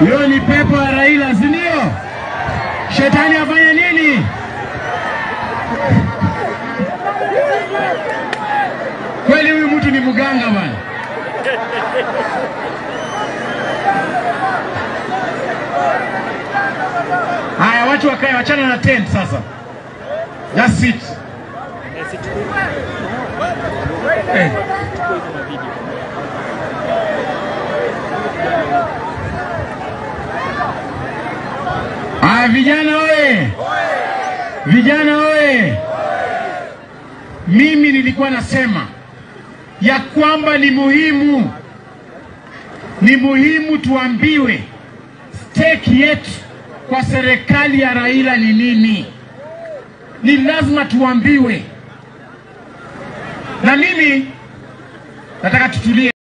Hiyo ni pepo ya Raila, si ndio? Shetani afanye nini? Kweli huyu mtu ni mganga bwana. Haya, watu wakae, wachana na tent sasa. Just sit. Eh. Haya, vijana oye! Vijana oye! Mimi nilikuwa nasema ya kwamba ni muhimu, ni muhimu tuambiwe stake yetu kwa serikali ya Raila ni nini. Ni lazima tuambiwe, na mimi nataka tutulie.